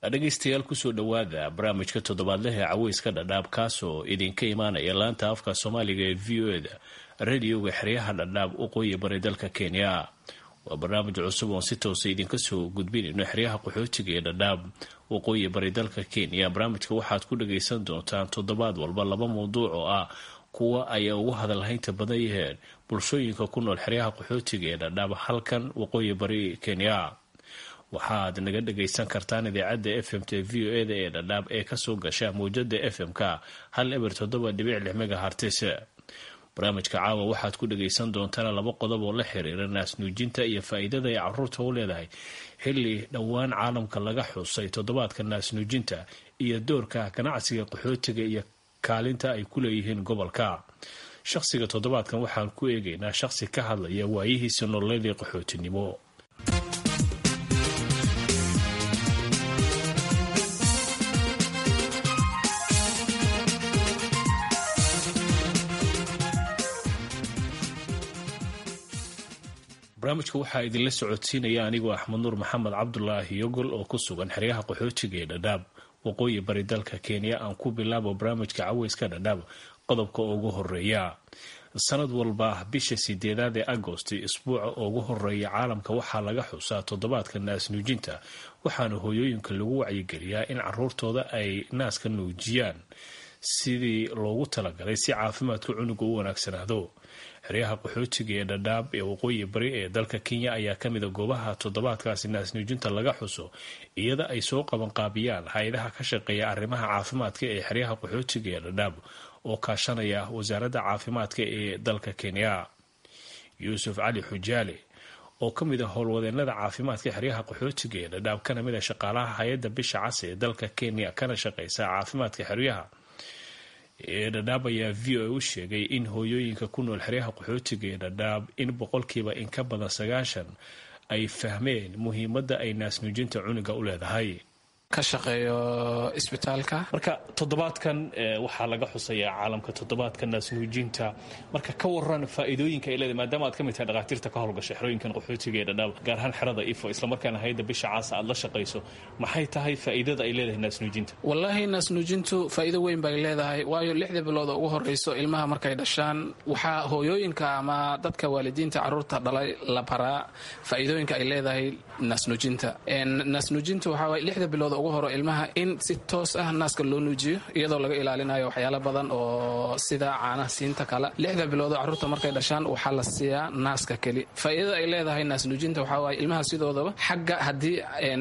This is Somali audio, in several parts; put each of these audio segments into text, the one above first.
dhegaystayaal kusoo dhowaada barnaamijka toddobaadleh ee caweyska dhadhaab kaasoo idinka imaanaya laanta afka soomaaliga ee v o eda radioga xeryaha dhadhaab waqooyi bari dalka kenya waa barnaamij cusub oon si toosa idinka soo gudbinayno xeryaha qaxootiga ee dhadhaab waqooyi bari dalka kenya barnaamijka waxaad ku dhagaysan doontaan toddobaad walba laba mawduuc oo ah kuwa ay ugu hadalhaynta badan yaheen bulshooyinka ku nool xeryaha qaxootiga ee dhadhaab halkan waqooyi bari kenya waxaad naga dhagaysan kartaan idaacadda f m t v o eda ee dhadhaab ee kasoo gasha mawjada f m-ka hal eber toddoba dhibic lix megahartis barnaamijka caawa waxaad ku dhagaysan doontaan laba qodob oo la xiriira naasnuujinta iyo faa-iidada ay caruurta u leedahay xilli dhowaan caalamka laga xusay toddobaadka naasnuujinta iyo doorka ganacsiga qaxootiga iyo kaalinta ay ku leeyihiin gobolka shaqsiga toddobaadkan waxaan ku eegaynaa shaqsi ka hadlaya waayihiisa nololeedii qaxootinimo barnaamijka waxaa idinla socodsiinaya anigoo axmed nuur maxamed cabdulaahi yogol oo ku sugan xeryaha qaxootiga ee dhadhaab waqooyi bari dalka kenya aan ku bilaabo barnaamijka caweyska dhadhaab qodobka ugu horeeya sanad walba bisha sideedaad ee agosti isbuuca ugu horeeya caalamka waxaa laga xusaa toddobaadka naas nuujinta waxaana hooyooyinka lagu wacyigeliyaa in caruurtooda ay naaska nuujiyaan sidii loogu talagalay si caafimaadka cunuga u wanaagsanaado xeryaha qaxootiga ee dhadhaab ee waqooyi bari ee dalka kenya ayaa kamida goobaha toddobaadkaasi naasnuujinta laga xuso iyada ay soo qabanqaabiyaan hay-adaha ka shaqeeya arrimaha caafimaadka ee xeryaha qaxootiga ee dhadhaab oo kaashanaya wasaaradda caafimaadka ee dalka kenya yuusuf cali xujaale oo ka mid a howlwadeenada caafimaadka xeryaha qaxootiga ee dhadhaab kana mid a shaqaalaha hay-adda bisha cas ee dalka kenya kana shaqeysa caafimaadka xeryaha ee dhadhaab ayaa v o a u sheegay in hooyooyinka ku nool xeryaha qaxootiga ee dhadhaab in boqolkiiba in ka badan sagaashan ay fahmeen muhiimadda ay naasnuujinta cunuga u leedahay ka shaqeeyo isbitaalka marka toddobaadkan waxaa laga xusayaa caalamka toddobaadka naasnuujinta marka ka waran faa'iidooyinka ay leedahay maadaama aad ka mid tahay dhakhaatiirta ka howlgasha xerooyinkan qaxootiga ee dhadhaab gaar ahaan xerada ifo islamarkaana hayadda bisha caasa aad la shaqayso maxay tahay faa'iidada ay leedahay naasnuujinta wallaahi naasnuujintu faa'iido weyn bay leedahay waayo lixda bilooda ugu horreyso ilmaha markay dhashaan waxaa hooyooyinka ama dadka waalidiinta carruurta dhalay la baraa faa'iidooyinka ay leedahay naasnuujinta naasnuujinta waxaa waay lixda bilooda ugu horo ilmaha in si toos ah naaska loo nuujiyo iyadoo laga ilaalinayo waxyaalo badan oo sida caanaha siinta kale lixda biloodo carruurta markay dhashaan waxaa la siiyaa naaska keli faa'iidada ay leedahay naasnuujinta waxaa waaye ilmaha sidoodaba xagga haddii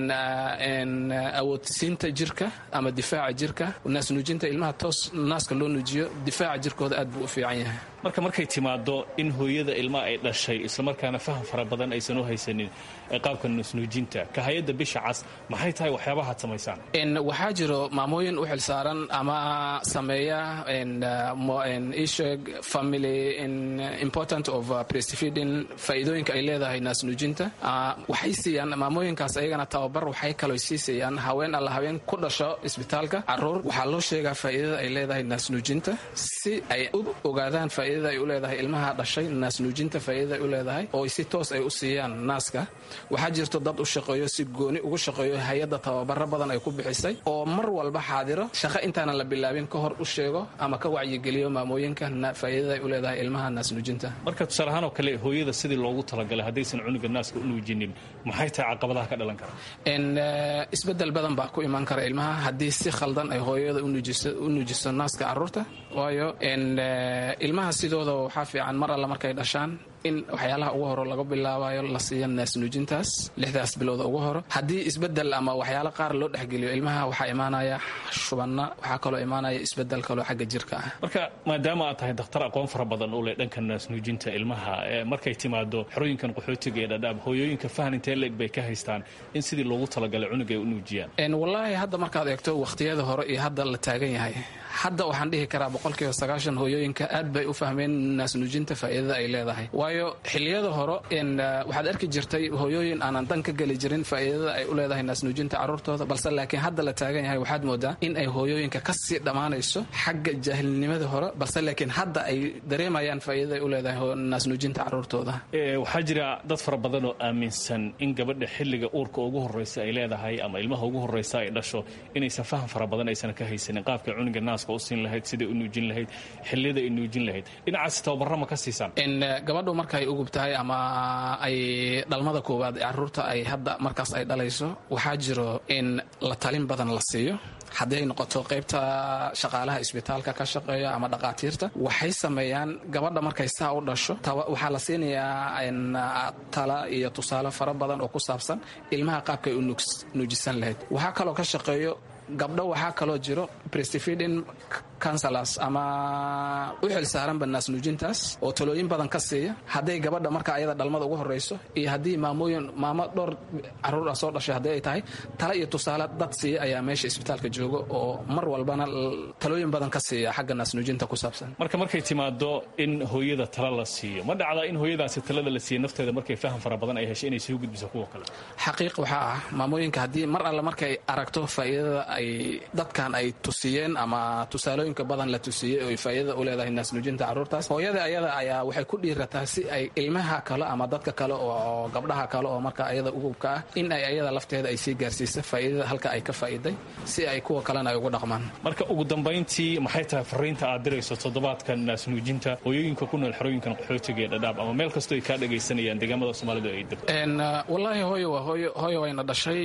awoodsiinta jirka ama difaaca jirka naasnuujinta ilmaha toos naaska loo nuujiyo difaaca jirkooda aad buu u fiican yahay marka markay timaado in hooyada ilmaha ay dhashay islamarkaana faham fara badan aysan u haysanin qaabka naasnuujinta ka hay-adda bisha cas maxay tahay waxyaabahaad samaysaan waxaa jiro maamooyin u xilsaaran ama sameeya isheeg family important of breastfeeding faa'iidooyinka ay leedahay naasnuujinta waxay siiyaan maamooyinkaas ayagana tababar waxay kaloo sii siiyaan haween alla haween ku dhasho isbitaalka caruur waxaa loo sheegaa faa'iidada ay leedahay naasnuujinta si ay u ogaadaan faa'iidada ay u leedahay ilmaha dhashay naasnuujinta faa'iidada ay u leedahay oo si toos ay u siiyaan naaska waxaa jirto dad u shaqeeyo si gooni ugu shaqeeyo hay-adda tababaro badan ay ku bixisay oo mar walba xaadiro shaqo intaanan la bilaabin ka hor u sheego ama ka wacyigeliyo maamooyinka faa'iidada ay u leedahay ilmaha naasnuujinta marka tusaale ahaan oo kale hooyada sidii loogu talagalay haddaysan cunuga naaska u nuujinin maxay tahay caqabadaha ka dhalan kara isbedel badan baa ku imaan kara ilmaha haddii si khaldan ay hooyada u nuujiso naaska caruurta waayo ilmaha sidooda waxaa fiican mar alla markay dhashaan in waxyaalaha ugu horo laga bilaabayo la siiya naasnuujintaas lixdaas bilooda ugu horo haddii isbedel ama waxyaalo qaar loo dhexgeliyo ilmaha waxaa imaanaya shubanna waxaa kaloo imaanaya isbedel kaloo xagga jirka ah marka maadaama aad tahay dakhtar aqoon fara badan u leh dhanka naasnuujinta ilmaha markay timaado xerooyinkan qaxootiga ee dhadhaab hooyooyinka fahan intee leeg bay ka haystaan in sidii loogu talagalay cunuga ay u nuujiyaan wallaahi hadda markaad eegto wakhtiyada hore iyo hadda la taagan yahay hadda waxaan dhihi karaa boqolkiiba sagaashan hooyooyinka aad bay u fahmeen naasnuujinta faa'iidada ay leedahay waayo xiliyada hore waxaad arki jirtay hooyooyin aanan dan ka geli jirin faa'iidada ay u leedahay naasnuujinta carruurtooda balse laakiin hadda la taagan yahay waxaad moodaa in ay hooyooyinka kasii dhammaanayso xagga jaahilnimada hore balse laakiin hadda ay dareemayaan faa'iidada ay u leedahay naasnuujinta carruurtooda waxaa jira dad fara badan oo aaminsan in gabadha xilliga uurka ugu horreysa ay leedahay ama ilmaha ugu horreysa ay dhasho inaysan faham fara badan aysan ka haysanin qaabka cuniga naaska u siin lahayd siday u nuujin lahayd xilliyada ay nuujin lahayd dhinacaas tababara ma ka siisaan gabadhu markaay ugub tahay ama ay dhalmada koowaad ee carruurta ay hadda markaas ay dhalayso waxaa jiro in la talin badan la siiyo haddii ay noqoto qaybta shaqaalaha isbitaalka ka shaqeeya ama dhaqaatiirta waxay sameeyaan gabadha markay saa u dhasho waxaa la siinayaa tala iyo tusaale fara badan oo ku saabsan ilmaha qaabkay u nuujisan lahayd waxaa kaloo ka shaqeeyo gabdho waxaa kaloo jiro brestfidin counselors ama u xil saaranba naasnuujintaas oo talooyin badan ka siiya hadday gabadha marka ayada dhalmada ugu horreyso iyo haddii maamooyin maamo dhowr carruur ah soo dhashay haddii ay tahay tala iyo tusaale dad siiya ayaa meesha isbitaalka jooga oo mar walbana talooyin badan ka siiya xagga naasnuujinta ku saabsan marka markay timaado in hooyada tala la siiyo ma dhacda in hooyadaasi talada la siiya nafteeda markay faham fara badan ay heshay inay soo gudbiso kuwa kale xaqiiq waxaa ah maamooyinka haddii mar alle markay aragto faa'iidada ay dadkan ay tusiyeen ama tusaalooyinka badan la tusiyey oo faa'iidada u leedahay naasnuujinta carruurtaas hooyada ayada ayaa waxay ku dhiirataa si ay ilmaha kale ama dadka kale oo gabdhaha kale oo marka ayada ugubka ah in ay ayada lafteeda ay sii gaarsiisa faa'iidada halka ay ka faa'iiday si ay kuwa kalena ay ugu dhaqmaan marka ugu dambayntii maxay tahay fariinta aad dirayso toddobaadkan naasnuujinta hooyooyinka ku nool xerooyinkan qaxootiga ee dhadhaab ama meel kastoo ay kaa dhagaysanayaan deegaamada soomaalidu ay degto wallaahi hooyo waa hooyo hooyo wayna dhashay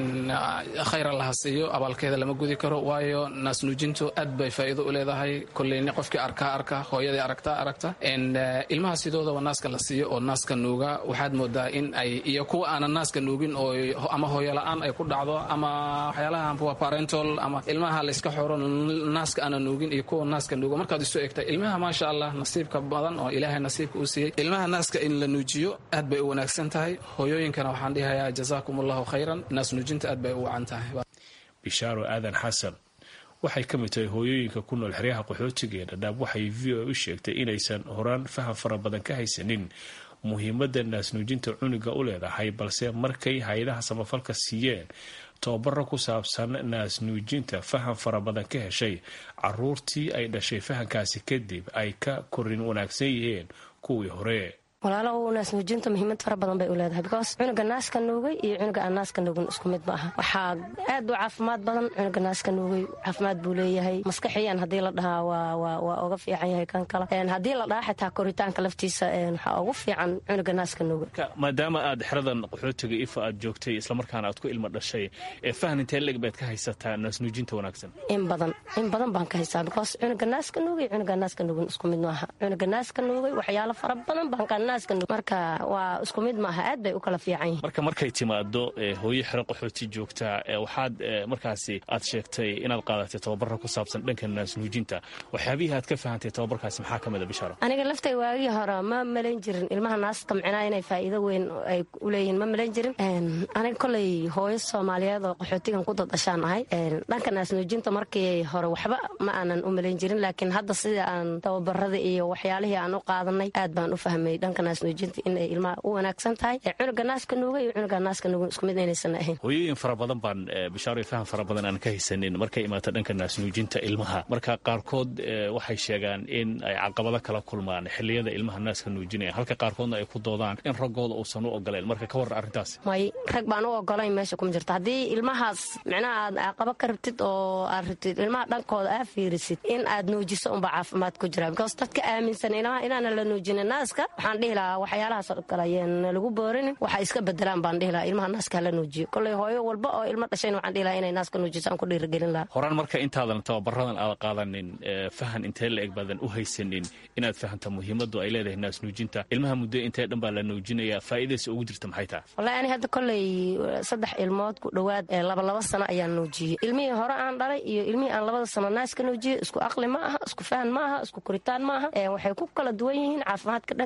khayr allaha siiyo abaalkeeda lama gudi karo waayo naasnuujintu aad bay faa'iido u leedahay kolleyni qofkii arkaa arka hooyadii aragtaa aragta ilmaha sidoodaba naaska la siiyo oo naaska nuuga waxaad moodaa in ay iyo kuwa aanan naaska nuugin oo ama hooyola'aan ay ku dhacdo ama waxyaalaha parentol ama ilmaha layska xoro naaska aanan nuugin iyo kuwa naaska nuuga markaad isu egta ilmaha maasha allah nasiibka badan oo ilaahay nasiibka u siiyey ilmaha naaska in la nuujiyo aad bay u wanaagsan tahay hooyooyinkana waxaan dhihayaa jazaakum allahu khayran naas nuujinta aad bay u wacan tahay bishaaro aadan xasan waxay ka mid tahay hooyooyinka ku nool xeryaha qaxootiga ee dhadhaab waxay v o u sheegtay inaysan horaan faham fara badan ka haysanin muhiimadda naasnuujinta cuniga u leedahay balse markay hay-adaha samafalka siiyeen tababaro ku saabsan naasnuujinta faham fara badan ka heshay caruurtii ay dhashay fahamkaasi kadib ay ka korin wanaagsan yihiin kuwii hore walaalo naasnuujinta muhiimad fara badan bay u leedahay because cunuga naaska nuugay iyo cunuga aan naaska nuugin isku mid ma aha waxaa aad u caafimaad badan cunuga naaska nuugay caafimaad buu leeyahay maskaxiyan haddii la dhahaa waa uga fiican yahay kan kale haddii la dhahaa xitaa koritaanka laftiisa waxaa ugu fiican cunuga naaska nuugay maadaama aad xeradan qaxootiga ifa aad joogtay islamarkaana aad ku ilmo dhashay ee fahan intee leeg baad ka haysataa naasnuujinta wanaagsan in badan in badan baan ka haystaa because cunuga naaska nuugay cunuga naaska nuugin isku mid maaha cunuga naaska nuugay waxyaalo fara badan baan ka marka waa isku mid maaha aad bay u kala fiican yihin marka markay timaado hooyo xero qaxooti joogtaa waxaad markaasi aad sheegtay inaad qaadatay tababara ku saabsan dhanka naasnuujinta waxyaabihii aad ka fahantay tababarkaasi maxaa ka mida bishaaro aniga laftay waagii hore ma malayn jirin ilmaha naasta micnaa inay faa'iido weyn ay u leeyihiin ma malayn jirin aniga koley hooyo soomaaliyeed oo qaxootigan ku dadashaan ahay dhanka naasnuujinta markii hore waxba ma aanan u malayn jirin laakiin hadda sida aan tababarada iyo waxyaalihii aan u qaadanay aad baan u fahmay dhanka naasnuujinta inay ilmaha u wanaagsan tahay cunuga naaska nuuga iyo cunuga naaska nuugan isku mid inaysan ahayn hooyooyin fara badan baan bishaaro faham fara badan aan ka haysanin markay imaato dhanka naasnuujinta ilmaha marka qaarkood waxay sheegaan in ay caqabado kala kulmaan xiliyada ilmaha naaska nuujinaya halka qaarkoodna ay ku doodaan in raggooda uusan u ogoleen marka ka warran arrintaas may rag baan u ogolayn meesha kuma jirto haddii ilmahaas micnaha aad caqabo ka rabtid oo aad rabtid ilmaha dhankooda aa fiirisid in aad nuujiso unba caafimaad ku jira because dadka aaminsan ilmaha inaana la nuujinin naaska waxaan dhihi lahaa waxyaalahaas kale ayaan lagu boorinin waxa iska bedelaan baan dhihi lahaa ilmaha naaska hala nuujiyo koley hooyo walba oo ilmo dhashayna waxaan dhihi lahaa inay naaska nuujiso aan ku dhiirigelin lahaa horaan marka intaadan tababaradan aad qaadanin fahan intee la eg baadan u haysanin inaad fahamta muhiimadu ay leedahay naas nuujinta ilmaha muddo intee dhan baa la nuujinaya faa'iidaysa ugu jirta maxay tahay wallahi ani hadda koley saddex ilmood ku dhowaad labalaba sano ayaan nuujiyey ilmihii hore aan dhalay iyo ilmihii aan labada sano naaska nuujiyey isku aqli ma aha isku fahan ma aha isku koritaan ma aha waxay ku kala duwan yihiin caafimaadka dhankiisa way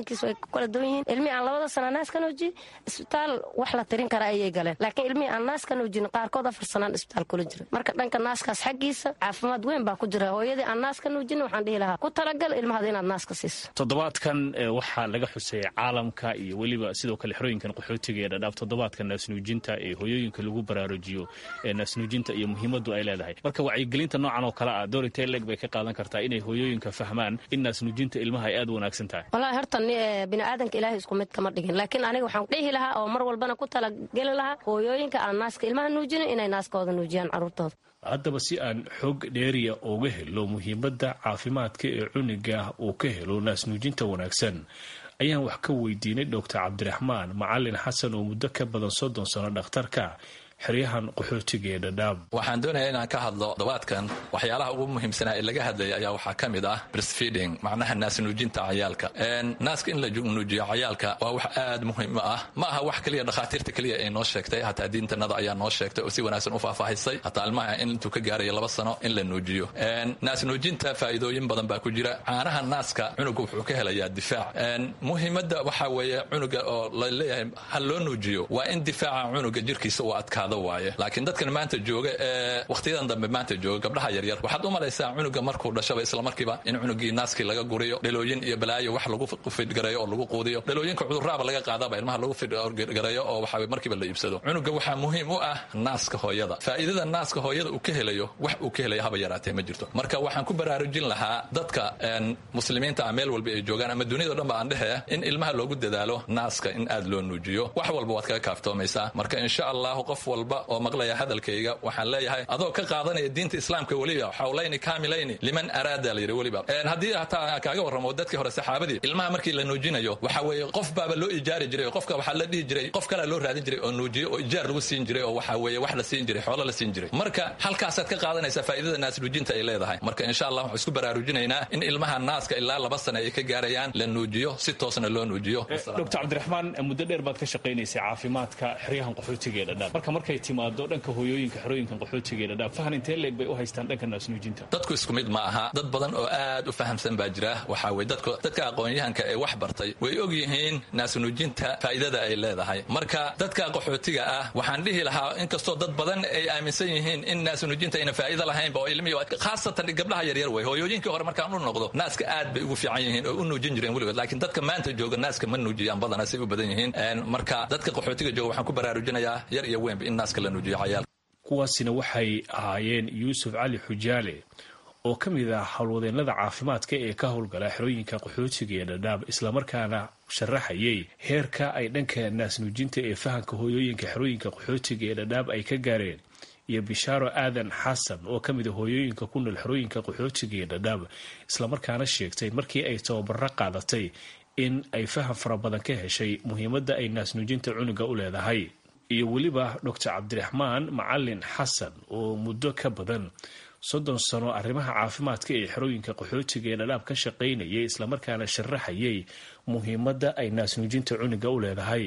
ku kala duwan yihiin ilmihii aan labada sana naas ka nuujiye isbitaal wax la tirin kara ayay galeen laakiin ilmihii aan naas ka nuujin qaarkood afar sanaan isbitaal kula jira marka dhanka naaskaas xaggiisa caafimaad weyn baa ku jira hooyadii aan naas ka nuujin waxaan dhihi lahaa ku talagal ilmahada inaad naas ka siiso toddobaadkan waxaa laga xusay caalamka iyo weliba sidoo kale xerooyinkan qaxootiga ee dhadhaab toddobaadka naasnuujinta ee hooyooyinka lagu baraarujiyo ee naasnuujinta iyo muhiimadu ay leedahay marka wacyigelinta noocan oo kale ah door intee leeg bay ka qaadan kartaa inay hooyooyinka fahmaan in naasnuujinta ilmaha ay aad u wanaagsan tahay walahi horta biniaadanka ilaahay isku mid kama dhigin laakiin aniga waxaan dhihi lahaa oo mar walbana ku talageli lahaa hooyooyinka aan naaska ilmaha nuujinin inay naaskooda nuujiyaan carruurtooda haddaba si aan xoog dheeriya uga helo muhiimadda caafimaadka ee cuniga uu ka helo naasnuujinta wanaagsan ayaan wax ka weydiinay doctor cabdiraxmaan macalin xasan oo muddo ka badan soddon sano dhakhtarka xeryahan qaxootiga ee dhadhaab waxaan doonayaa inaan ka hadlo dabaadkan waxyaalaha ugu muhiimsanaa ee laga hadlaya ayaa waxaa ka mid ah breastfeeding macnaha naasnuujinta cayaalka naaska in la nuujiyo cayaalka waa wax aad muhiim ah ma aha wax keliya dhakhaatiirta keliya ay noo sheegtay hataa diintanada ayaa noo sheegtay oo si wanaagsan u faahfaahisay hataa ilmaha in intuu ka gaarayo laba sano in la nuujiyo naasnuujinta faa'iidooyin badan baa ku jira caanaha naaska cunuga wuxuu ka helayaa difaac muhiimadda waxaa weeye cunuga oo la leeyahay ha loo nuujiyo waa in difaaca cunuga jirkiisa uu adkaado waaye laakiin dadkan maanta jooga ee wakhtiyadan dambe maanta jooga gabdhaha yaryar waxaad u malaysaa cunuga markuu dhashaba islamarkiiba in cunugii naaskii laga guriyo dhalooyin iyo balaayo wax lagu fidgareeyo oo lagu quudiyo dhalooyinka cudurraaba laga qaadaba ilmaha lagu fidgareeyo oo waxa markiiba la iibsado cunuga waxaa muhiim u ah naaska hooyada faa'iidada naaska hooyada uu ka helayo wax uu ka helayo haba yaraatee ma jirto marka waxaan ku baraarujin lahaa dadka muslimiinta ah meel walba ay joogaan ama duniyado dhan ba aan dhehe in ilmaha loogu dadaalo naaska in aad loo nuujiyo wax walba waad kaga kaaftoomaysaa marka insha allahu qof walba oo maqlaya hadalkayga waxaan leeyahay adoo ka qaadanaya diinta islaamka weliba xawlayni kaamilayni liman araada la yidhi weliba haddii hataa kaaga warramo dadkii hore saxaabadii ilmaha markii la nuujinayo waxa weeye qof baaba loo ijaari jiray oo qofka waxaa la dhihi jiray qof kalea loo raadin jiray oo nuujiyo oo ijaar lagu siin jiray oo waxa weeye wax la siin jiray xoolo la siin jiray marka halkaasaad ka qaadanaysaa faa'iidada naas nuujinta ay leedahay marka insha allah waxaan isku baraarujinaynaa in ilmaha naaska ilaa laba sana ay ka gaarayaan la nuujiyo si toosna loo nuujiyo doctor cabdiraxmaan muddo dheer baad ka shaqaynaysay caafimaadka xeryahan qaxootiga ee dhadhaab marka markay timaado dhanka hooyooyinka xerooyinkan qaxootiga ee dhadhaab fahan intee leeg bay u haystaan dhanka naasnuujinta dadku isku mid ma aha dad badan oo aad u fahamsan baa jira waxaa weye dadka aqoon-yahanka ee wax bartay way og yihiin naasnuujinta faa'iidada ay leedahay marka dadka qaxootiga ah waxaan dhihi lahaa inkastoo dad badan ay aaminsan yihiin in naasnuujinta ayna faa'iido lahaynba oo ilmihii khaasatan gabdhaha yaryar wey hooyooyinkii hore markaan u noqdo naaska aad bay ugu fiican yihiin oo u nuujin jireen weligood laakiin dadka maanta jooga naaska ma nuujiyaan badana say u badan yihiin marka dadka qaxootiga jooga waxaan ku baraarujinayaa yar iyo weynba in naaska la nuujiyo cayaal kuwaasina waxay ahaayeen yuusuf cali xujaale oo ka mid ah howlwadeennada caafimaadka ee ka howlgala xerooyinka qaxootiga ee dhadhaab islamarkaana sharaxayay heerka ay dhanka naasnuujinta ee fahanka hooyooyinka xerooyinka qaxootiga ee dhadhaab ay ka gaareen iyo bishaaro aadan xasan oo ka mid a hooyooyinka ku nool xerooyinka qaxootiga ee dhadhaab islamarkaana sheegtay markii ay tababaro qaadatay in ay faham fara badan ka heshay muhiimadda ay naasnuujinta cunuga u leedahay iyo weliba doctor cabdiraxmaan macalin xasan oo muddo ka badan soddon sano arrimaha caafimaadka ee xerooyinka qaxootiga ee dhadhaab ka shaqaynayay islamarkaana sharaxayay muhiimadda ay naasnuujinta cunuga u leedahay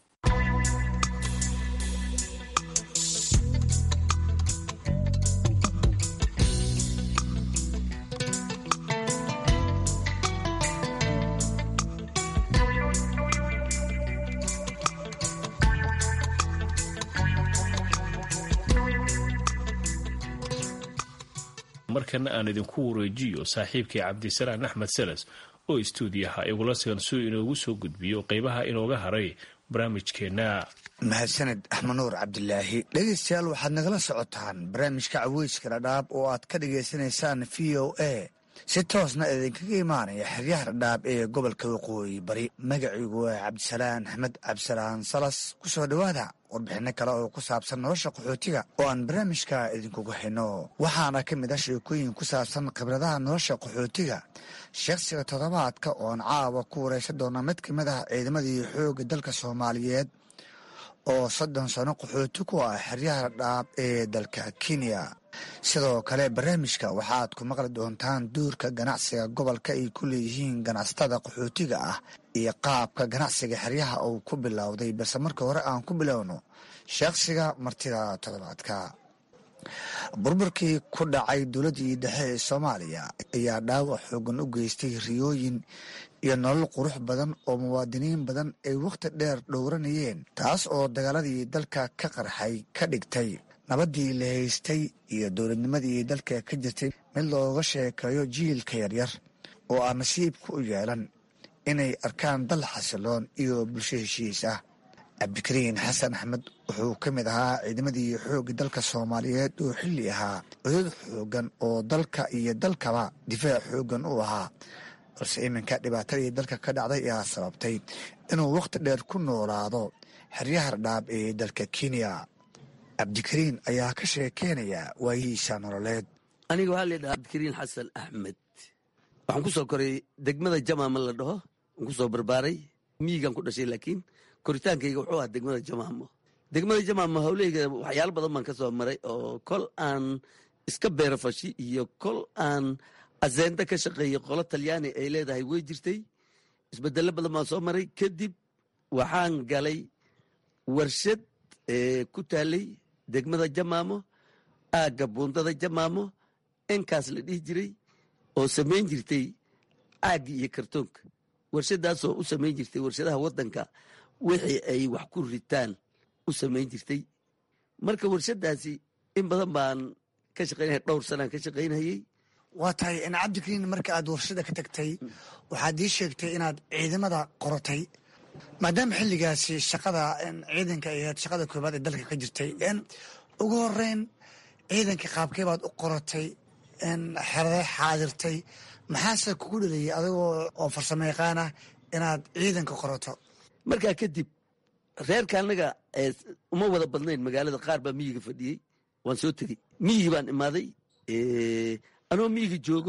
markana aan idinku wareejiyo saaxiibkii cabdisalaan axmed seles oo istuudiyaha igula sigan suu inoogu soo gudbiyo qeybaha inooga haray barnaamijkeenna mahadsaned axmed nuur cabdilaahi dhegeystayaal waxaad nagala socotaan barnaamijka caweyska dhadhaab oo aad ka dhagaysanaysaan v o a si toosna idinkaga imaanaya xeryaha dhadhaab ee gobolka waqooyi bari magaciigu waa cabdisalaan axmed cabdisalaan salas ku soo dhowaada warbixinno kale oo ku saabsan nolosha qaxootiga oo aan barnaamijka idinkuga hayno waxaana ka mid ah sheekooyin ku saabsan khibradaha nolosha qaxootiga shakhsiga toddobaadka ooan caawa ku wareysan doona mid ka mid ah ciidamadii xoogga dalka soomaaliyeed oo soddon sano qaxooti ku ah xeryaha dhaab ee dalka kenya sidoo kale barnaamijka waxaad ku maqli doontaan duurka ganacsiga gobolka ay ku leeyihiin ganacsatada qaxootiga ah iyo qaabka ganacsiga xeryaha uu ku bilowday balse marka hore aan ku bilowno shakhsiga martida toddobaadka burburkii ku dhacay dowladdii dhexe ee soomaaliya ayaa dhaawac xoogan u geystay riyooyin iyo nolol qurux badan oo muwaadiniin badan ay wakhti dheer dhowranayeen taas oo dagaaladii dalka ka qarxay ka dhigtay nabaddii la haystay iyo dowladnimadii dalka ka jirtay mid looga sheekeeyo jiilka yaryar oo aan nasiibka u yeelan inay arkaan dal xasiloon iyo bulsho heshiis ah cabdikariin xasan axmed wuxuu ka mid ahaa ciidamadii xoogga dalka soomaaliyeed oo xilli ahaa cudud xoogan oo dalka iyo dalkaba difaac xoogan u ahaa balse iminka dhibaatadii dalka ka dhacday ayaa sababtay inuu wakhti dheer ku noolaado xeryaha dhadhaab ee dalka kenya cabdikariin ayaa ka sheekeynaya waayihiisa nololeed aniga waxaa la dhahaa cabdikariin xasan axmed waxaan ku soo koray degmada jamaama la dhaho waan ku soo barbaaray miyigaan ku dhashay laakiin koritaankayga wuxuu ahaa degmada jamaamo degmada jamaamo hawlahayga waxyaalo badan baan ka soo maray oo kol aan iska beerafashi iyo kol aan aseenda ka shaqeeyey qolo talyaani ay leedahay way jirtay isbedelo badan baan soo maray kadib waxaan galay warshad ku taalay degmada jamaamo aagga buundada jamaamo enkaas la dhihi jiray oo samayn jirtay caagga iyo kartoonka warshadaasoo u samayn jirtay warshadaha waddanka wixii ay wax ku ritaan u samayn jirtay marka warshadaasi in badan baan ka shaqaynaya dhowr sanaan ka shaqaynayey waa tahay in cabdikariin marka aad warshada ka tagtay waxaad ii sheegtay inaad ciidamada qoratay maadaama xilligaasi shaqada ciidanka ay ahayd shaqada koobaad ee dalka ka jirtay ugu horeyn ciidanka qaabkee baad u qoratay xerade xaadirtay maxaase kugu dhaliyay adigoo oo farsamo yaqaan ah inaad ciidanka qorato markaa kadib reerka annaga uma wada badnayn magaalada qaar baa miyiga fadhiyey waan soo tegey miyigi baan imaaday anoo miyiga joogo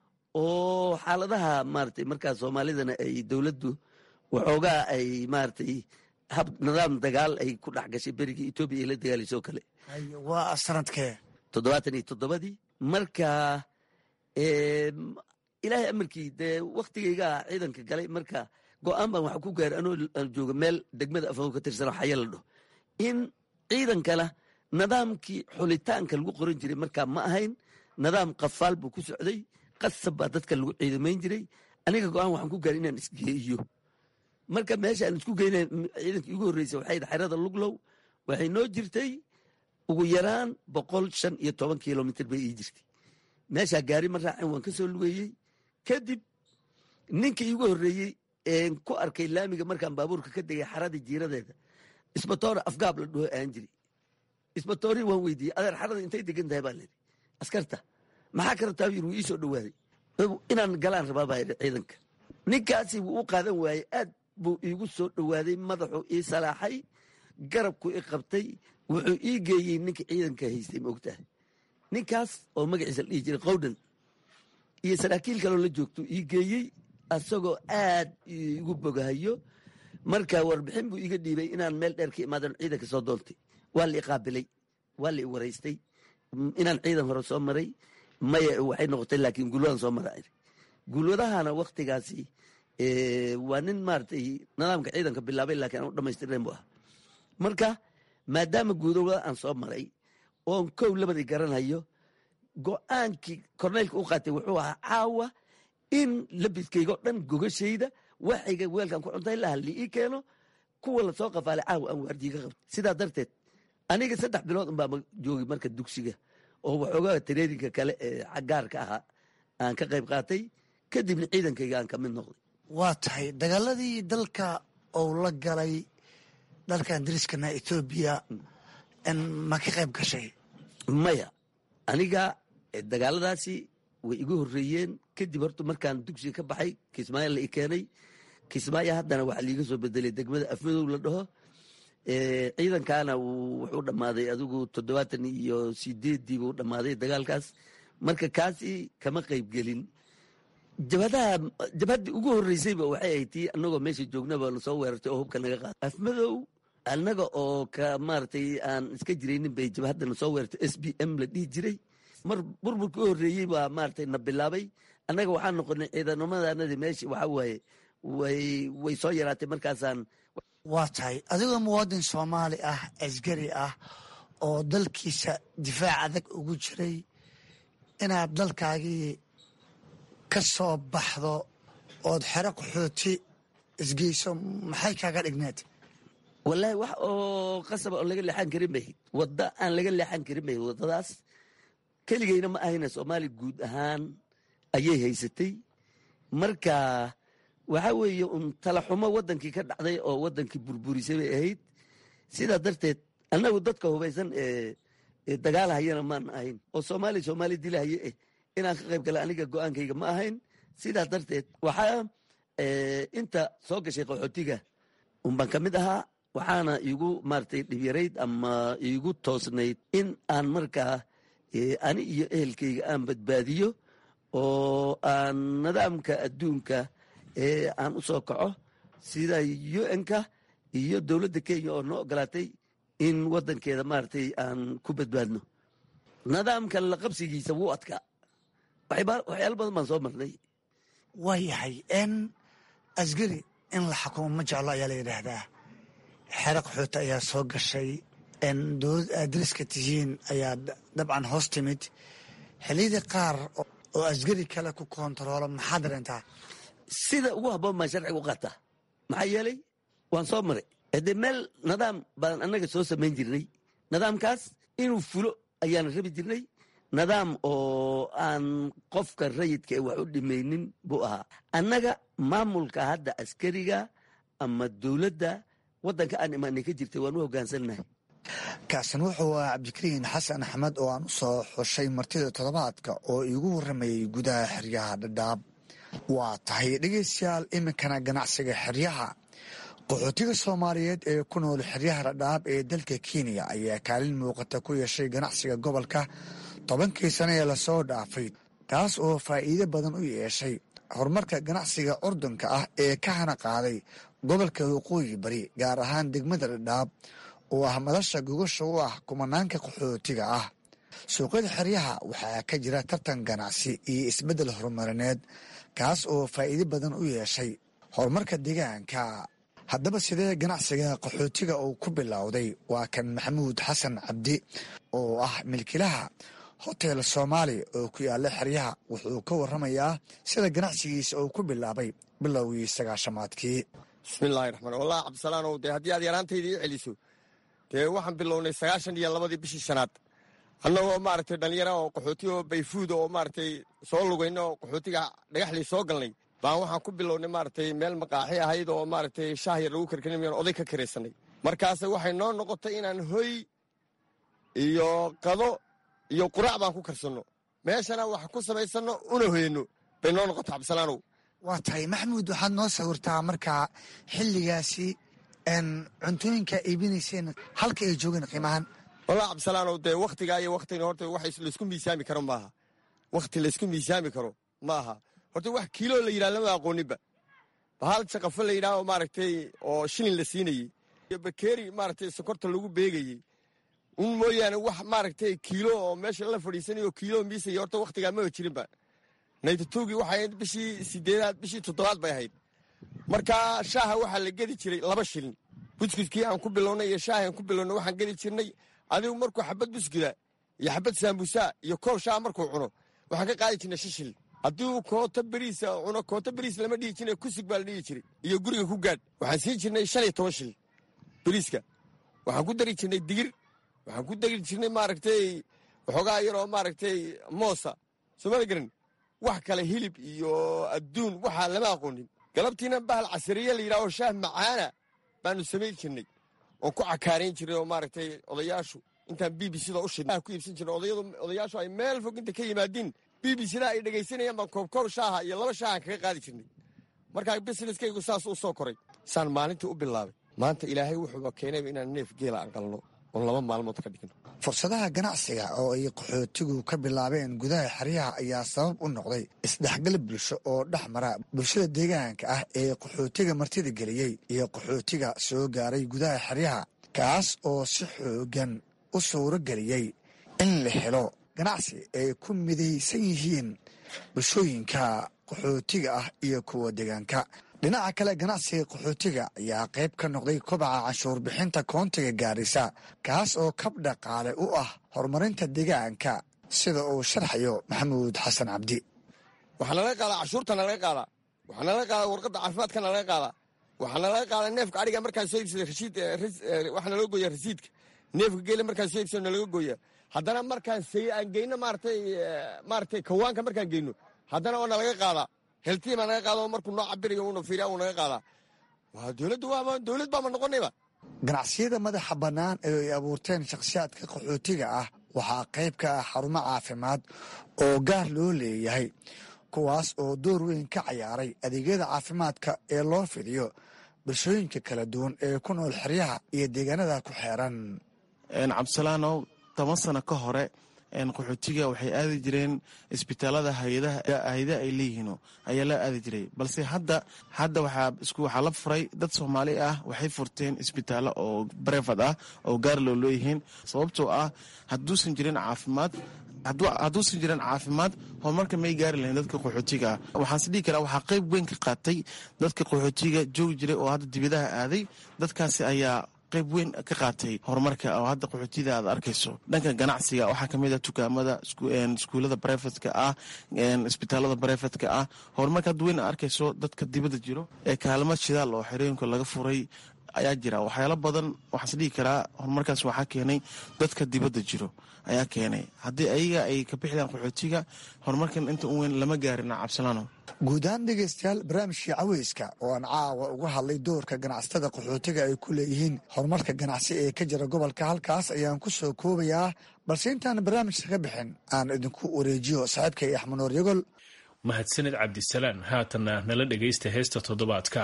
oo xaaladaha maratay markaa soomaalidana ay dowladdu waxoogaa ay maratay hab nidaam dagaal ay ku dhex gashay berigii etoobiya ay la dagaalaysoo kale waa sanadkee toddobaatan iyo toddobadii marka ilaahay amarkii dee waktigaygaa ciidanka galay marka go-aan baan waxa ku gaaray anoo jooga meel degmada afago ka tirsanoo xaya la dhaho in ciidankana nidaamkii xulitaanka lagu qoran jiray markaa ma ahayn nidaam qafaal buu ku socday qasab baa dadka lagu ciidamayn jiray aniga go-aan waxaan ku gaaray inaan isgeeyo marka meesha aan isku geyna ciidankii ugu horreysay waxay xerada luglow waxay noo jirtay ugu yaraan boqol shan iyo toban kilomitr bay ii jirtay meeshaa gaari ma raacin waan ka soo lugeeyey kadib ninkii iigu horreeyey een ku arkay laamiga markaan baabuurka ka degay xaradii jiiradeeda isbatoora afgaab la dhaho aan jiri isbatoorii waan weydiiyey adeer xarada intay degan tahay baa layidhi askarta maxaa ka rabtaa yir wuu ii soo dhowaaday inaan galaan rabaa baa yidhi ciidanka ninkaasi wuu u qaadan waayey aad buu iigu soo dhowaaday madaxuu ii salaaxay garabku i qabtay wuxuu ii geeyey ninka ciidanka haystay ma ogtahay ninkaas oo magaciisa la dhihi jiray qowdhan iyo saraakiil kaloo la joogto ii geeyey asagoo aad igu bogahayo marka warbixin buu iga dhiibay inaan meel dheer ka imaadan ciidanka soo doontay waa la i qaabilay waa la i waraystay inaan ciidan hore soo maray maya waxay noqotay laakiin gulwadan soo mara gulwadahana waktigaasi waa nin maaragtay nidaamka ciidanka bilaabay laakiin aan u dhamaystirnayn bu ah marka maadaama guudowada aan soo maray oon kow labadii garanhayo go-aankii korneylka u qaatay wuxuu ahaa caawa in labiskaygo dhan gogashayda waxayga weelkan ku cuntay laha li ii keeno kuwa lasoo qafaalay caawa aan waardiyi ka qabto sidaa darteed aniga saddex bilood unbaa joogi marka dugsiga oo waxoogaa tareerinka kale ee gaarka ahaa aan ka qayb qaatay kadibna ciidankayga aan ka mid noqday waa tahay dagaaladii dalka ou la galay dalkan dariskana etoobiya ma ka qayb gashay maya aniga dagaaladaasi way igu horreeyeen kadib horta markaan dugsiga ka baxay kismaayo la i keenay kismaayo haddana waxaa liiga soo bedelay degmada afmadow la dhaho ciidankaana wuxuu dhammaaday adigu toddobaatan iyo sideeddii buu dhammaaday dagaalkaas marka kaasi kama qayb gelin jabhadaha jabhaddii ugu horreysayba waxay ahayd tii annagoo meesha joognaba lasoo weerartay oo hubka naga qaaday afmadow annaga oo ka maaragtay aan iska jiraynin bay jabhaddana soo weerartay s b m la dhihi jiray mar burburkii u horreeyey baa maaragtay na bilaabay annaga waxaan noqonay ciidanamadannadii meesha waxaa waaye way way soo yaraatay markaasaan waa tahay adigoo muwaadin soomaali ah askari ah oo dalkiisa difaac adag ugu jiray inaad dalkaagii ka soo baxdo ood xero qaxooti isgeyso maxay kaaga dhigneed wallaahi wax oo qasaba oo laga leexan karin bay wadda aan laga leexan karin bay waddadaas keligeyna ma ahayna soomaaliya guud ahaan ayay haysatay marka waxa weeye un talaxumo waddankii ka dhacday oo waddankii burburisay bay ahayd sidaa darteed annagu dadka hubaysan ee dagaal hayana maan ahayn oo soomaaliya soomaaliya dilahaye eh inaan ka qayb gala aniga go-aankayga ma ahayn sidaa darteed waxaa inta soo gashay qaxootiga unbaan ka mid ahaa waxaana iigu maratay dhibyarayd ama iigu toosnayd in aan markaa ani iyo ehelkayga aan badbaadiyo oo aan nidaamka adduunka ee aan u soo kaco sida un-ka iyo dowladda kenya oo noo ogolaatay in waddankeeda maaragtay aan ku badbaadno nidaamka la qabsigiisa wuu adkaa waxyaalo badan baan soo marnay waa yahay n asgari in la xukumo ma jeclo ayaa la yidhaahdaa xero qaxooti ayaa soo gashay dowlad aad dariska tihiin ayaa dabcan hoos timid xiliyadii qaar oo asgari kale ku koontaroolo maxaa dareentaa sida ugu habboon baan sharciga u qaataa maxaa yeelay waan soo maray haddee meel nidaam baan annaga soo samayn jirnay nidaamkaas inuu fulo ayaana rabi jirnay nidaam oo aan qofka rayidka ee wax u dhimaynin buu ahaa annaga maamulka hadda askariga ama dowladda waddanka aan imaanay ka jirtay waan u hoggaansannahay kaasan wuxuu ahaa cabdikariin xasan axmed oo aan u soo xushay martida toddobaadka oo iigu warramayay gudaha xeryaha dhadhaab waa tahay dhegaystayaal iminkana ganacsiga xeryaha qaxootiga soomaaliyeed ee ku nool xeryaha dhadhaab ee dalka kenya ayaa kaalin muuqata ku yeeshay ganacsiga gobolka tobankii sane ee lasoo dhaafay taas oo faa'iido badan u yeeshay horumarka ganacsiga curdunka ah ee ka hana qaaday gobolka waqooyi bari gaar ahaan degmada dhadhaab oo ah madasha gogasha u ah kumanaanka qaxootiga ah suuqyada xeryaha waxaa ka jira tartan ganacsi iyo isbeddel horumarineed kaas oo faa'iido badan u yeeshay horumarka deegaanka haddaba sidee ganacsiga qaxootiga uu ku bilowday waa kan maxamuud xasan cabdi oo ah milkilaha hotel soomaali oo ku yaala xeryaha wuxuu ka waramayaa sida ganacsigiisa uu ku bilaabay bilowgii sagaashamaadkii bismillaahi raxmaan wallahi cabdisalaanow dee haddii aad yaraantayda ii celiso dee waxaan bilownay sagaashan iyo labadii bishii shanaad annagoo maaragtay dhallinyara oo qaxooti oo bayfuud oo maaragtay soo lugayna oo qaxootiga dhagaxlii soo galnay baan waxaan ku bilownay maaragtay meel maqaaxi ahayd oo maaragtay shaah yar lagu karkarinayaan oday ka karaysanay markaase waxay noo noqotay inaan hoy iyo qado iyo quraac baan ku karsanno meeshana wax ku samaysanno una hoyano bay noo noqotay cabdisalaanow waa tahay maxamuud waxaad noo sawirtaa markaa xilligaasi cuntooyinka iibinayseen halka ay joogeen qiimahan wallah cabdisalaanow dee wakhtigaa iyo wakhtigan horta wax laysku miisaami karo maaha wakhti laysku miisaami karo ma aha horta wax kiiloo la yidhaha lama aqooninba bahal jaqafo la yidhaha oo maaragtay oo shilin la siinayey iyo bakeeri maaragtay sokorta lagu beegayey un mooyaane wax maaragtay kiilo oo meesha la fadhiisanayo kiilo miisaya horta wakhtigaa maba jirinba naytatowgii waxay ahayd bishii sideedaad bishii toddobaad bay ahayd marka shaaha waxaa la gedi jiray laba shilin buskudkii aan ku bilownay iyo shaahi aan ku bilownay waxaan gedi jirnay adigu markuu xabad buskuda iyo xabad saambusaa iyo koob shaah markuu cuno waxaan ka qaadi jirnay shan shilin haddii uu koota beriisa cuno koota beriis lama dhihi jirin kusig baa la dhihi jiray iyo guriga ku gaadh waxaan siin jirnay shan iyo toban shilin beriiska waxaan ku dari jirnay digir waxaan ku dari jirnay maaragtay waxoogaa yaroo maaragtay moosa soomada garan wax kale hilib iyo adduun waxaa lama aqoonin galabtiina bahal casariye la yidhaho shaah macaana baanu samayn jirnay oon ku cakaarayn jirnay oo maaragtay odayaashu intaan b b cda u shidna ku iibsan jirnay odayadu odayaashu ay meel fog inta ka yimaadiin b b cda ay dhegaysanayaan baan koobkoob shaaha iyo laba shaahan kaga qaadi jirnay markaa busineskaygu saas u soo koray saan maalintii u bilaabay maanta ilaahay wuxuuba keenayba inaan neef geela aan qalno oon laba maalmood ka dhigno fursadaha ganacsiga oo ay qaxootigu ka bilaabeen gudaha xeryaha ayaa sabab u noqday isdhexgal bulsho oo dhex mara bulshada deegaanka ah ee qaxootiga martida geliyey iyo qaxootiga soo gaaray gudaha xeryaha kaas oo si xoogan u suuro geliyey in la helo ganacsi ay ku midaysan yihiin bulshooyinka qaxootiga ah iyo kuwa deegaanka dhinaca kale ganacsiga qaxootiga ayaa qayb ka noqday kobaca canshuur bixinta koontiga gaarisa kaas oo kab dhaqaale u ah horumarinta deegaanka sida uu sharxayo maxamuud xasan cabdi waxaa nalaga qaadaa cashuurta nalaga qaadaa waxaa nalaga qaadaa warqadda caafimaadka nalaga qaadaa waxaa nalaga qaadaa neefka adhiga markaan soo iibsada rashiid waxaa naloo gooyaa rasiidka neefka geela markaan soo iibsado nalaga gooyaa haddana markaan sey aan geyno maaratay maaratay kawaanka markaan geyno haddana waa nalaga qaadaa heltii baa naga qaada oo markuu noo cabirayo uuna fiiriya uu naga qaadaa waa dowladdu waaba dowlad baama noqonayba ganacsiyada madaxa bannaan ee ay abuurteen shakhsiyaadka qaxootiga ah waxaa qayb ka ah xarumo caafimaad oo gaar loo leeyahay kuwaas oo door weyn ka cayaaray adeegyada caafimaadka ee loo fidiyo bulshooyinka kala duwan ee ku nool xeryaha iyo deegaanada ku xeeran cabdisalaanow toban sano ka hore qaxootiga waxay aadi jireen isbitaalada hayada ay leeyihiin ayaa la aadi jiray balse hadda hadda waxaa la furay dad soomaali ah waxay furteen isbitaalo oo brevad ah oo gaar loo leeyihiin sababtoo ah haduusan jirin caafimaad hadduusan jirin caafimaad horumarka may gaari lahayn dadka qaxootiga ah waxaanse dhihi karaa waxaa qayb weyn ka qaatay dadka qaxootiga joogi jiray oo hadda dibadaha aaday dadkaasi ayaa qayb weyn ka qaatay horumarka oo hadda qaxootiyada aad arkayso dhanka ganacsiga waxaa kamid ah dukaamada iskuulada brevetka ah isbitaalada brevetka ah horumarka hadda weyn aad arkayso dadka dibadda jiro ee kaalmo shidaal oo xerooyinka laga furay ayaa jira waxyaalo badan waxaas dhihi karaa horumarkaas waxaa keenay dadka dibadda jiro ayaa keenay haddii ayaga ay ka bixidaan qaxootiga horumarkan inta u weyn lama gaarin cabsilano guud ahaan dhegeystayaal barnaamijkii caweyska oo aan caawa uga hadlay doorka ganacsatada qaxootiga ay ku leeyihiin horumarka ganacsi ee ka jira gobolka halkaas ayaan ku soo koobayaa balse intaan barnaamijka ka bixin aan idinku wareejiyo saaxiibkay axmanuur yagol mahadsanid cabdisalaan haatanna nala dhegaysta heesta toddobaadka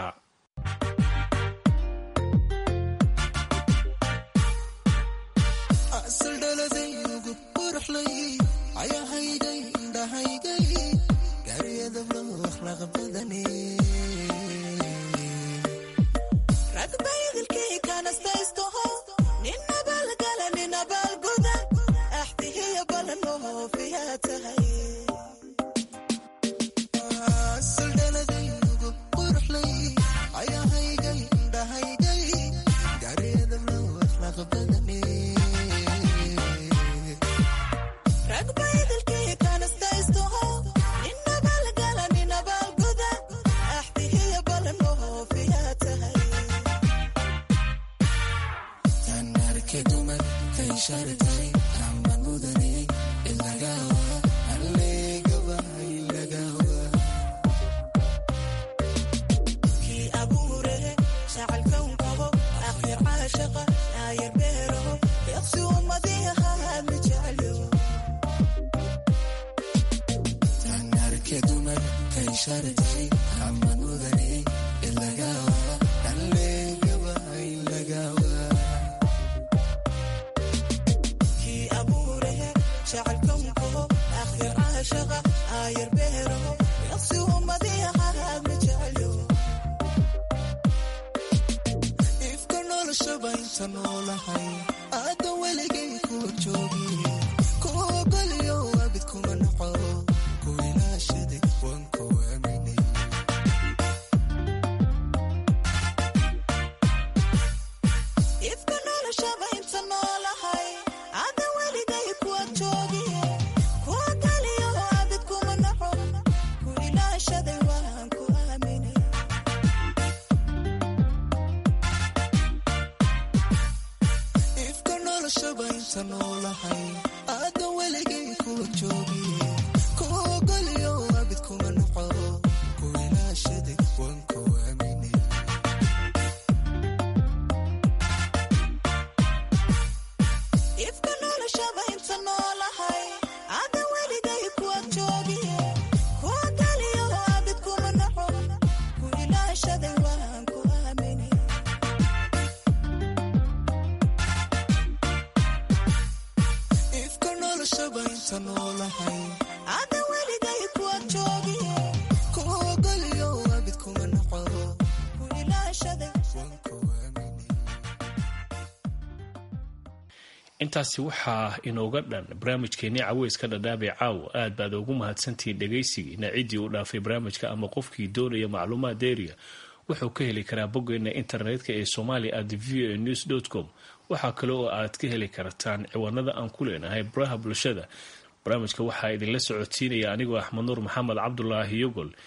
intaasi waxaa inooga dhan barnaamijkeenii caweyska dhadhaabee caawa aad baad ugu mahadsantihiin dhegaysigiina ciddii uu dhaafay barnaamijka ama qofkii doonaya macluumaad deeriya wuxuu ka heli karaa boggeena internetka ee somalia at v o news com waxaa kale oo aad ka heli kartaan ciwaanada aan ku leenahay baraha bulshada barnaamijka waxaa idinla socodsiinaya anigoo axmed nuur maxamed cabdulaahi yogol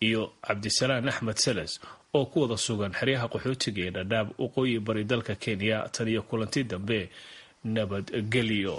iyo cabdisalaan axmed seles oo ku wada sugan xeryaha qaxootiga ee dhadhaab waqooyi bari dalka kenya tan iyo kulanti dambe nabadgelyo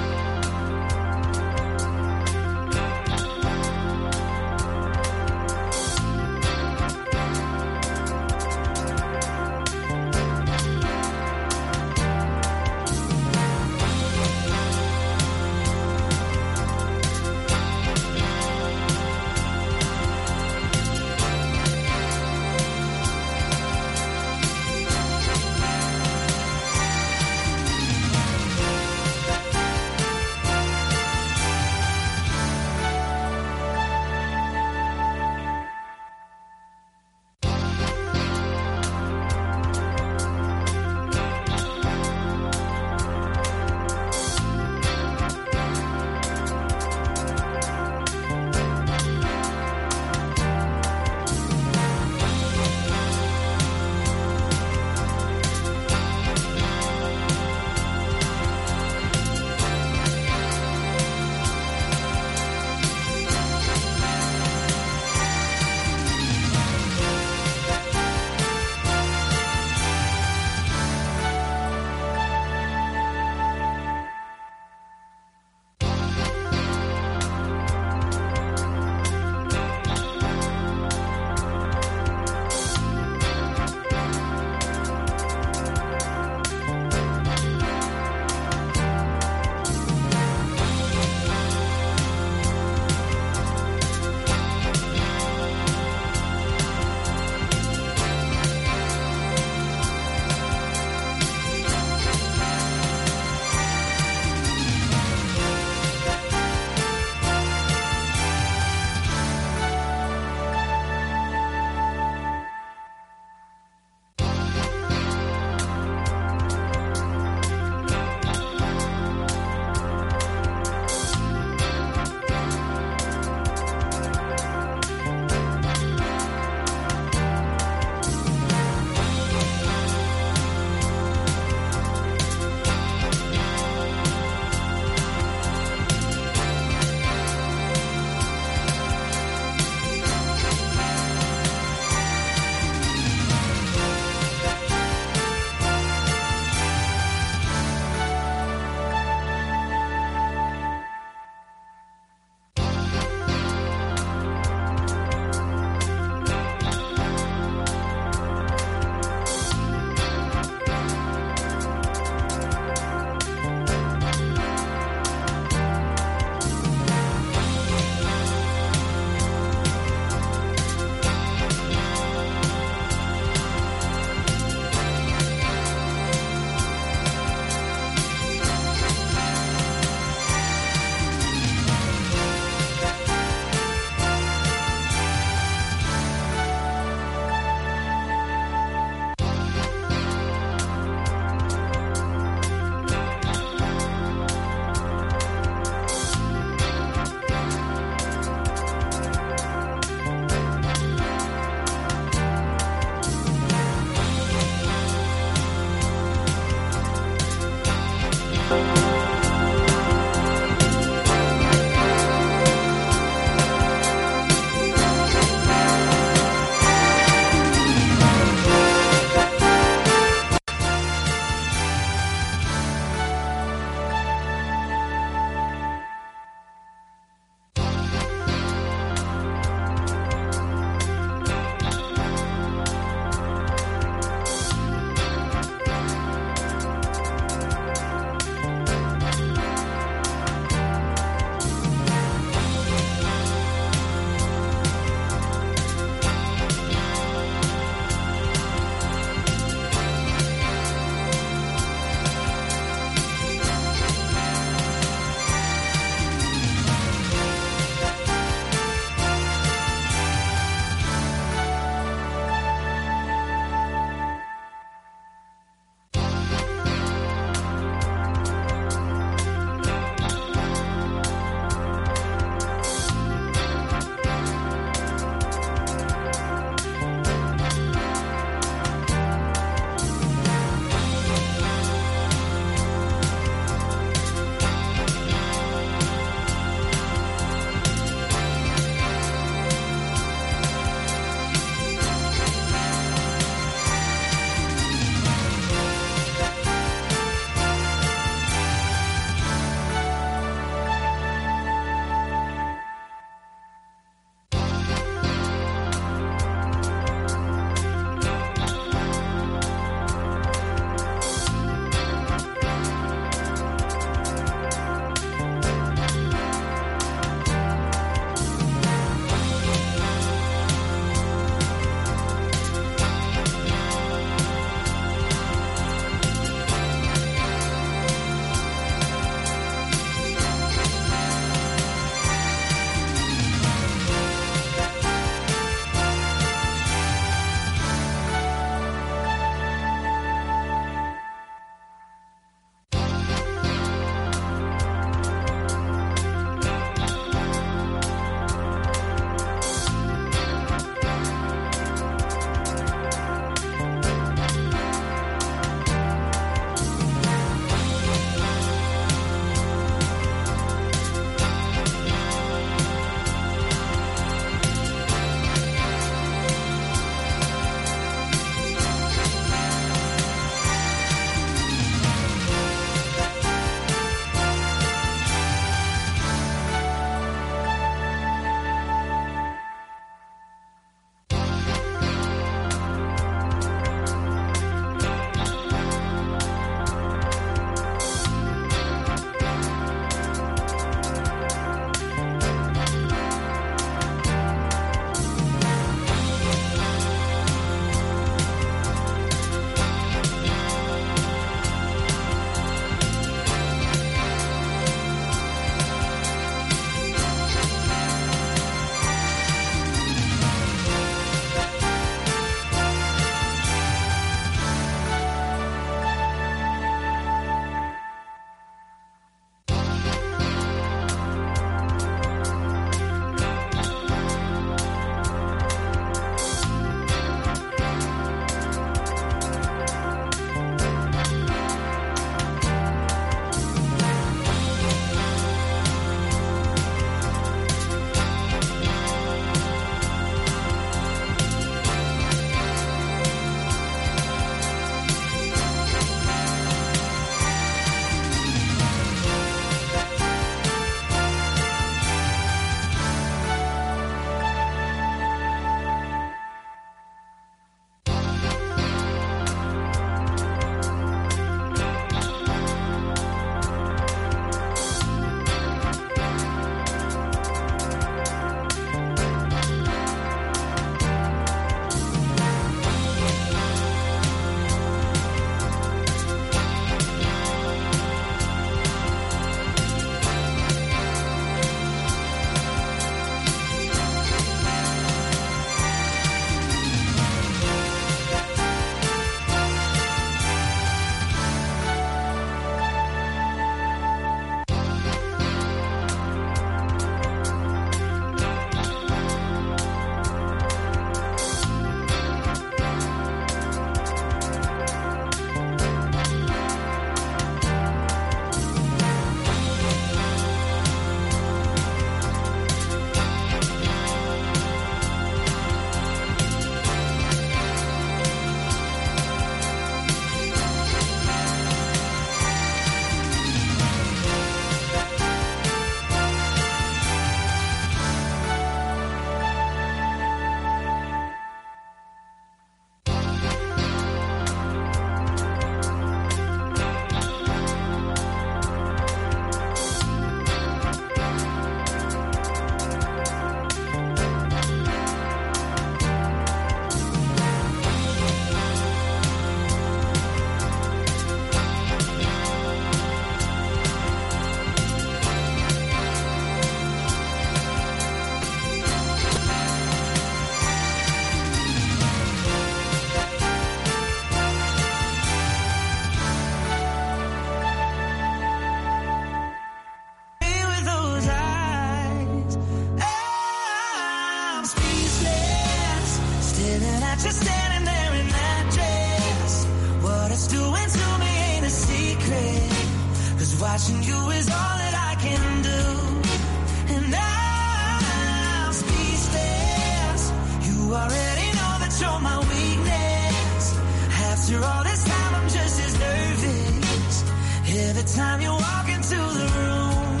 watching you is all that I can do. And I'm speechless. You already know that you're my weakness. After all this time, I'm just as nervous. Every time you walk into the room,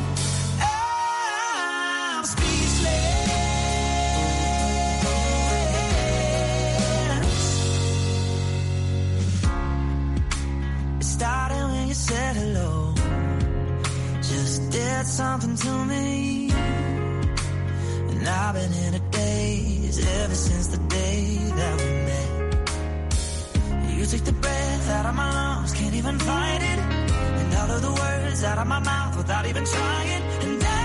I'm speechless. It started when you said hello. Just did something to me. And I've been in a daze ever since the day that we met. You took the breath out of my lungs, can't even fight it. And all of the words out of my mouth without even trying. And I'm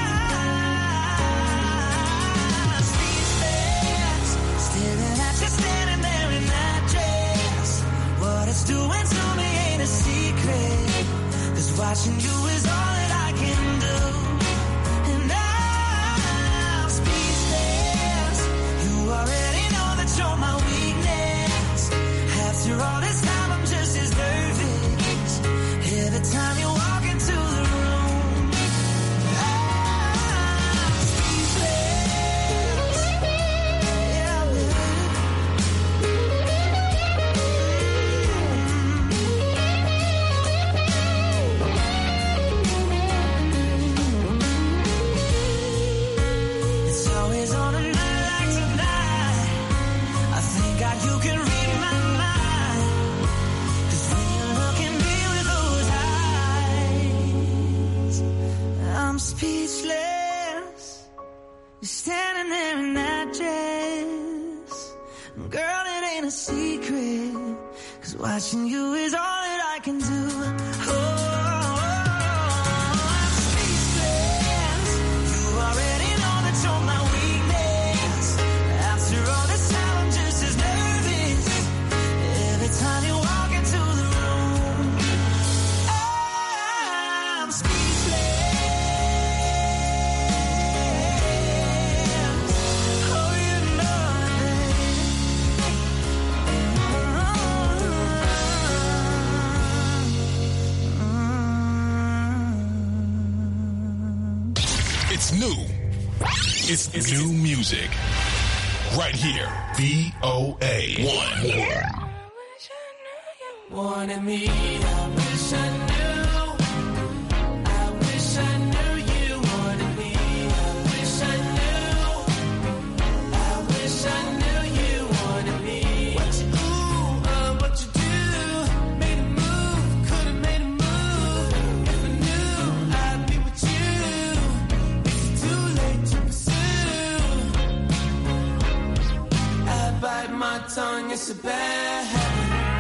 speechless, staring at you standing there in that dress. What it's doing to me ain't a secret. Cause watching you is all that I can do. And I'm speechless. You already know that you're my weakness. After all this time, I'm just as nervous. Every time you walk into the room, I'm speechless. Yeah, It's always on a night like tonight. I thank God you can read my mind. 'Cause when you look at me with those eyes, I'm speechless. You're standing there in that dress. Girl, it ain't a secret. 'Cause watching you is all that I can do. Oh, I'm speechless. You already know that you're my weakness. After all this time, I'm just as nervous. Every time you walk into the room, I'm speechless. Oh, you know It's new. It's, new music. Right here. VOA. One. Wanted me, I wish I knew. I wish I knew you wanted me. I wish I knew. I wish I knew you wanted me. What you ooh, uh, what you do? Made a move, could've made a move. If I knew I'd be with you, it's too late to pursue. I bite my tongue, it's a bad habit.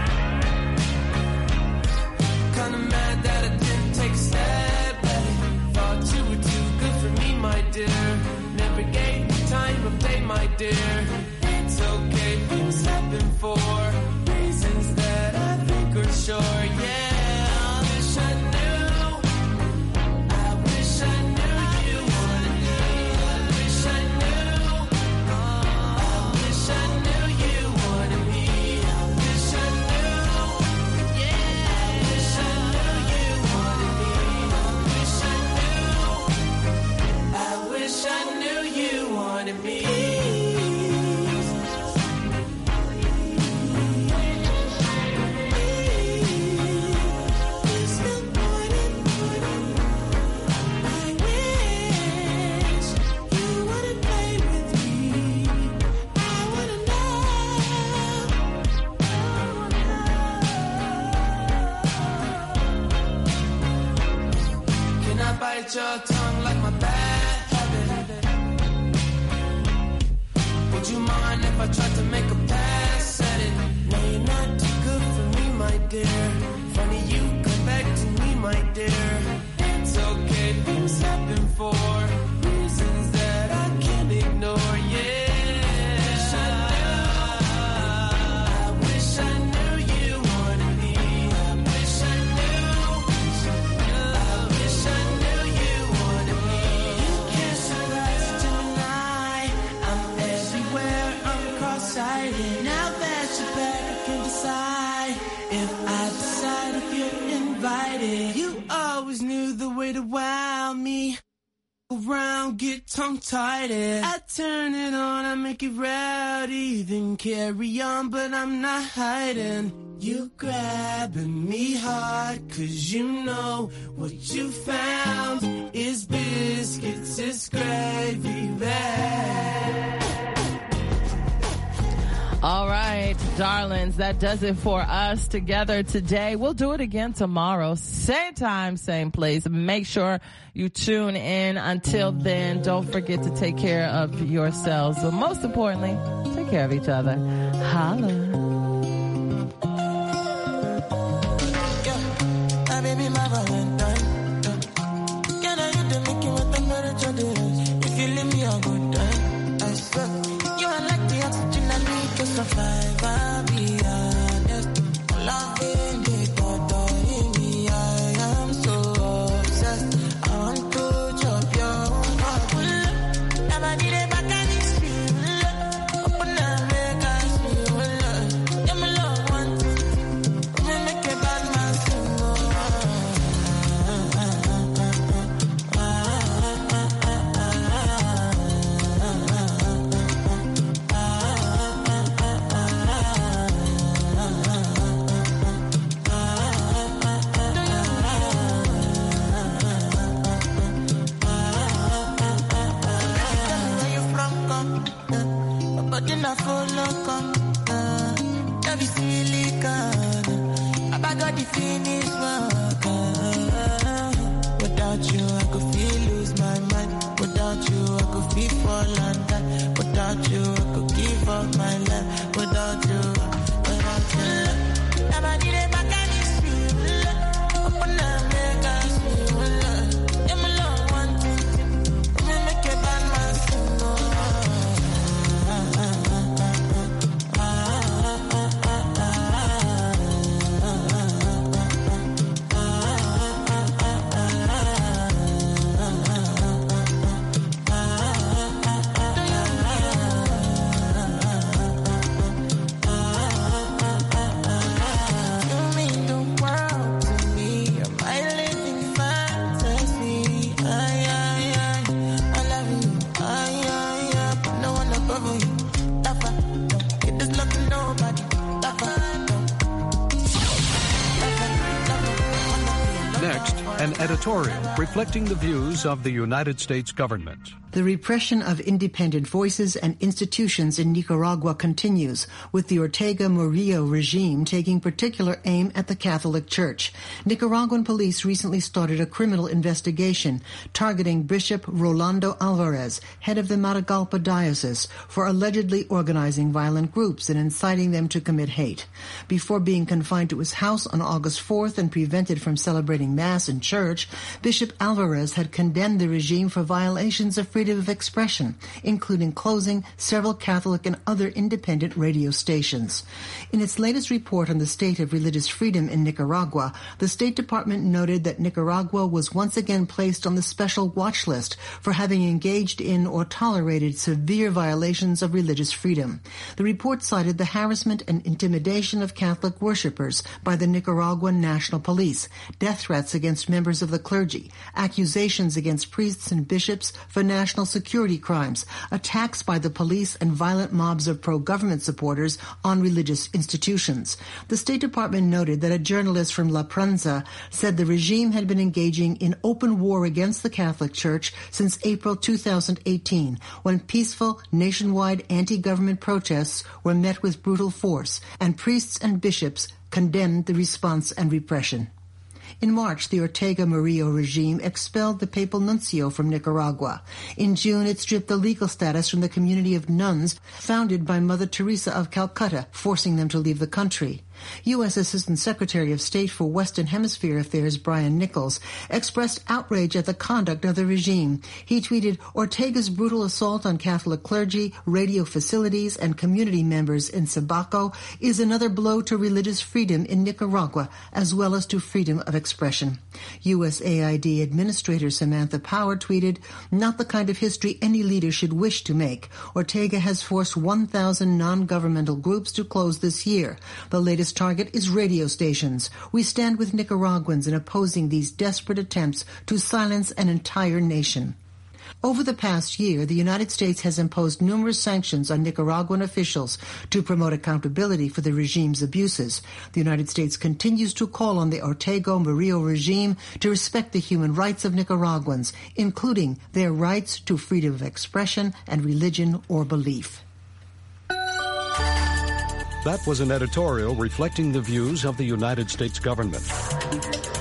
Kinda mad that I didn't take a step at it. Thought you were too good for me, my dear. Never gave me time of day, my dear. It's okay, things happen for reasons that I think are sure. Yeah, I wish I knew. I wish I knew you wanted me. I wish I knew. I wish I knew you wanted me. I wish I knew. Yeah, I wish I knew you wanted me. I wish I knew. I wish I knew you wanted me. Can I bite your tongue like my bad habit? Would you mind if I tried to make a pass at it? No, you're not too good for me, my dear. Funny you come back to me, my dear. It's okay, things happen for reasons that I can't ignore. Yeah. I wish I knew you wanted me. I wish I knew. I wish I knew you wanted me. You can't surprise Gemini. I'm everywhere. I'm cross-sighted. Now that you're back, I can decide if I decide if you're invited. You always way to wow me. Around, get tongue tied. I turn it on, I make it rowdy, then carry on, but I'm not hiding. You grabbing me hard, cause you know what you found is biscuits, is gravy bag. All right, darlings, that does it for us together today. We'll do it again tomorrow. Same time, same place. Make sure you tune in. Until then, don't forget to take care of yourselves. But most importantly, take care of each other. Holla. Ah, baby, my Valentine. Can I hit the Mickey with the temperature If you leave me a good time, I swear. You are like the oxygen I need to survive. I'll be honest. Loving the thought in me, I am so obsessed. I want to chop your heart. Never did it back and it's real. Open up, make us feel. Yeah, my love, one thing. Me make a bad man sing, Where you from, come? Uh, but then I follow, come. Uh, love is silicon. I got the finish work. Uh, without you, I could feel lose my mind. Without you, I could feel fall and die. Without you, I could give up my life. Without you, without you. Never did it back and it's real. Open up, make us feel. Yeah, my love, one thing. Me make a bad man sing, You mean the world to me. You're my living fantasy. Ay, ay, ay. I love you. Ay, ay, ay. But no one above you. Lava, don't get this love to nobody. Lava, Next, an editorial reflecting the views of the United States government. The repression of independent voices and institutions in Nicaragua continues, with the Ortega Murillo regime taking particular aim at the Catholic Church. Nicaraguan police recently started a criminal investigation targeting Bishop Rolando Alvarez, head of the Matagalpa Diocese, for allegedly organizing violent groups and inciting them to commit hate. Before being confined to his house on August 4th and prevented from celebrating Mass in church, Bishop Alvarez had condemned the regime for violations of freedom of expression, including closing several Catholic and other independent radio stations. In its latest report on the state of religious freedom in Nicaragua, the State Department noted that Nicaragua was once again placed on the special watch list for having engaged in or tolerated severe violations of religious freedom. The report cited the harassment and intimidation of Catholic worshippers by the Nicaraguan National Police, death threats against members of the clergy, accusations against priests and bishops for national security crimes, attacks by the police and violent mobs of pro-government supporters on religious institutions. The State Department noted that a journalist from La Prensa said the regime had been engaging in open war against the Catholic Church since April 2018, when peaceful nationwide anti-government protests were met with brutal force, and priests and bishops condemned the response and repression. In March, the Ortega Murillo regime expelled the papal nuncio from Nicaragua. In June, it stripped the legal status from the community of nuns founded by Mother Teresa of Calcutta, forcing them to leave the country. U.S. Assistant Secretary of State for Western Hemisphere Affairs Brian Nichols expressed outrage at the conduct of the regime. He tweeted, Ortega's brutal assault on Catholic clergy, radio facilities, and community members in Sabaco is another blow to religious freedom in Nicaragua, as well as to freedom of expression. USAID Administrator Samantha Power tweeted, not the kind of history any leader should wish to make. Ortega has forced 1,000 non-governmental groups to close this year. The latest biggest target is radio stations. We stand with Nicaraguans in opposing these desperate attempts to silence an entire nation. Over the past year, the United States has imposed numerous sanctions on Nicaraguan officials to promote accountability for the regime's abuses. The United States continues to call on the Ortega Murillo regime to respect the human rights of Nicaraguans, including their rights to freedom of expression and religion or belief. That was an editorial reflecting the views of the United States government.